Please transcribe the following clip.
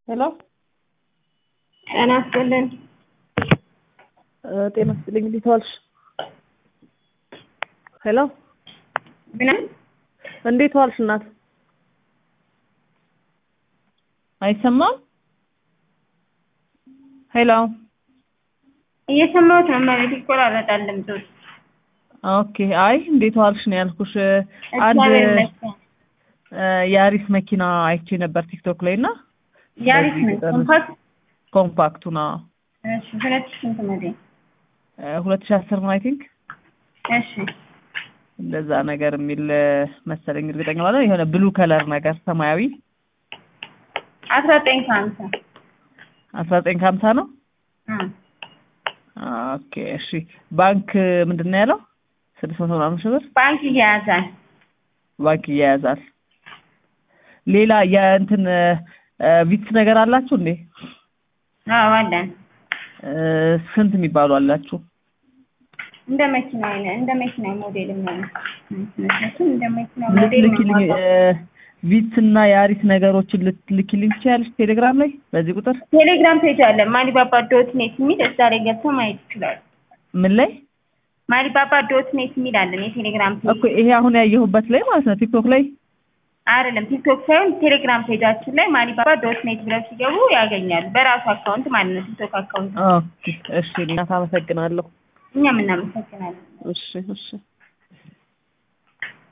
ሄሎ ጤና ይስጥልን። ጤና ይስጥልኝ። እንዴት ዋልሽ? ሄሎ ምን እንዴት ዋልሽ እናት? አይሰማም? ሄሎ እየሰማሁት ነው። መሬት ይቆራረጣል ድምፁ። ኦኬ። አይ እንዴት ዋልሽ ነው ያልኩሽ። አንድ እግዚአብሔር ይመስገን። የአሪስ መኪና አይቼ ነበር ቲክቶክ ላይ እና ያሪስ ነው በዚህ ኮምፓክት። ኮምፓክቱ ና እሺ ሁለት ሺህ ስንት ሞዴል? ሁለት ሺህ አስር ነው አይ ቲንክ እሺ እንደዛ ነገር የሚል መሰለኝ እርግጠኛ ማለት የሆነ ብሉ ከለር ነገር ሰማያዊ አስራ ዘጠኝ ከሀምሳ አስራ ዘጠኝ ከሀምሳ ነው። እ ኦኬ እሺ። ባንክ ምንድን ነው ያለው? ስድስት መቶ ምናምን ሺህ ብር ባንክ እያያዛል። ባንክ እያያዛል። ሌላ የእንትን ቪትስ ነገር አላችሁ እንዴ? አዎ አለን። እ ስንት የሚባሉ አላችሁ? እንደ መኪና አይነት እንደ መኪና ሞዴል ነው ምክንያቱም እንደ መኪና ሞዴል ነው ልትልኪልኝ የማውቀው። ቪትስ እና የአሪስ ነገሮችን ልትልኪልኝ ትችያለሽ? ቴሌግራም ላይ በዚህ ቁጥር ቴሌግራም ፔጅ አለ ማሊባባ ዶት ኔት የሚል እዛ ላይ ገብተው ማየት ይችላሉ። ምን ላይ ማሊባባ ዶት ኔት የሚል አለን የቴሌግራም ፔጅ እኮ ይሄ አሁን ያየሁበት ላይ ማለት ነው ቲክቶክ ላይ አይደለም ቲክቶክ ሳይሆን ቴሌግራም ፔጃችን ላይ ማሊባባ ዶት ኔት ብለው ሲገቡ ያገኛሉ። በራሱ አካውንት ማለት ነው ቲክቶክ አካውንት። ኦኬ እሺ እናት አመሰግናለሁ እኛም እናመሰግናለን። እሺ እሺ